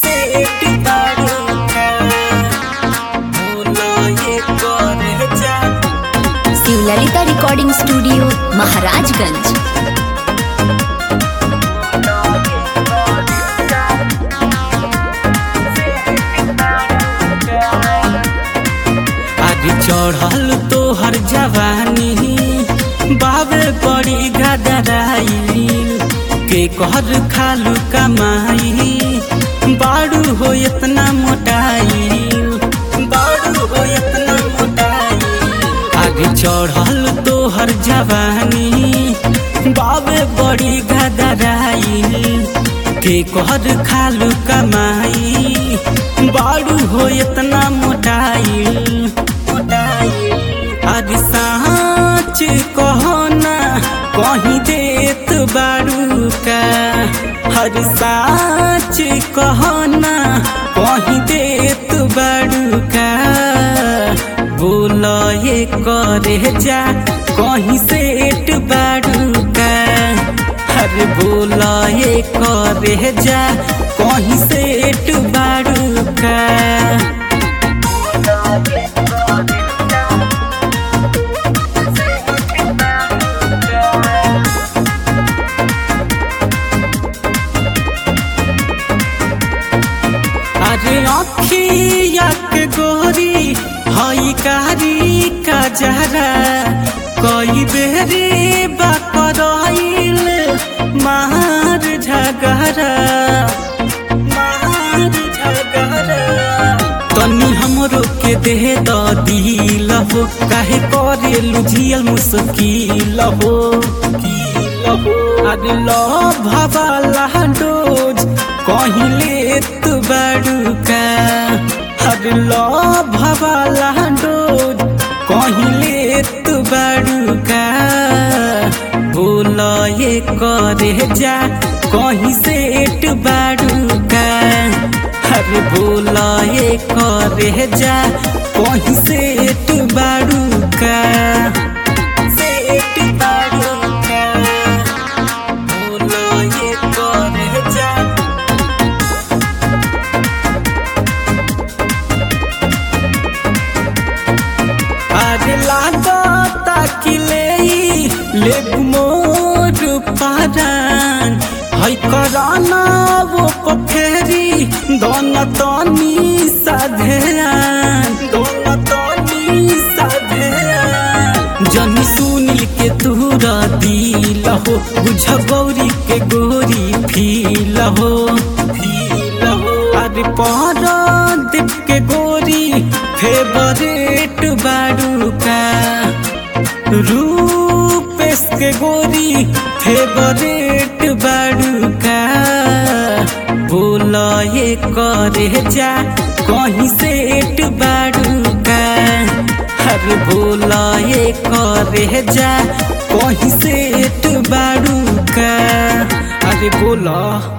सेठ बाड़ूका बोला ये करे जा शिवललिता रिकॉर्डिंग स्टूडियो महाराजगंज आज चढ़ल तो हर जवानी बाबे बड़ी गदराई के कहर खालू कमाई बाड़ू हो इतना मोटाई बाड़ू हो इतना मोटाई आगे चढ़ल तो हर जवानी बाबे बड़ी गदराई के कहर खालू कमाई बाड़ू हो इतना मोटाई मोटाई आज साँच कहो ना कहीं देत बाड़ू का हर साँच कहो ना कहीं देत बाड़ू का बोल ये करे जा कहीं सेठ बाड़ू का हर बोल ये करे जा कहीं सेठ बाड़ू का अरे अखिया के गोरी हई कारी का जहरा कई बेरे बकरइल मार झगड़ा मार झगड़ा तनी हमरो के देह द दिल हो काहे करे लुझियल मुश्किल हो अरे लो भवाला डोज कहीं लेत बड़ुका अरे लो भवाला डोज कहीं लेत बड़ुका बोल ये करे जा कहीं सेठ बड़ुका अरे बोल ये करे जा कहीं सेठ बड़ुका सेठ बड़ुका बोल ये करे जा अरे लागा ताकिले ले मोर पारान है कराना वो पखेरी दोन तनी साधेरान दोन तनी साधेरान जनी सुनील के तूरा दिल हो बुझ गौरी के गोरी फील हो फील हो अरे पारा दीप के गोरी फेवरेट बाड़ूका रूपेश के गोरी फेवरेट बाड़ूका बोल ये करे जा कहीं सेठ बाड़ूका अरे बोल ये करे जा कहीं सेठ बाड़ूका अरे बोला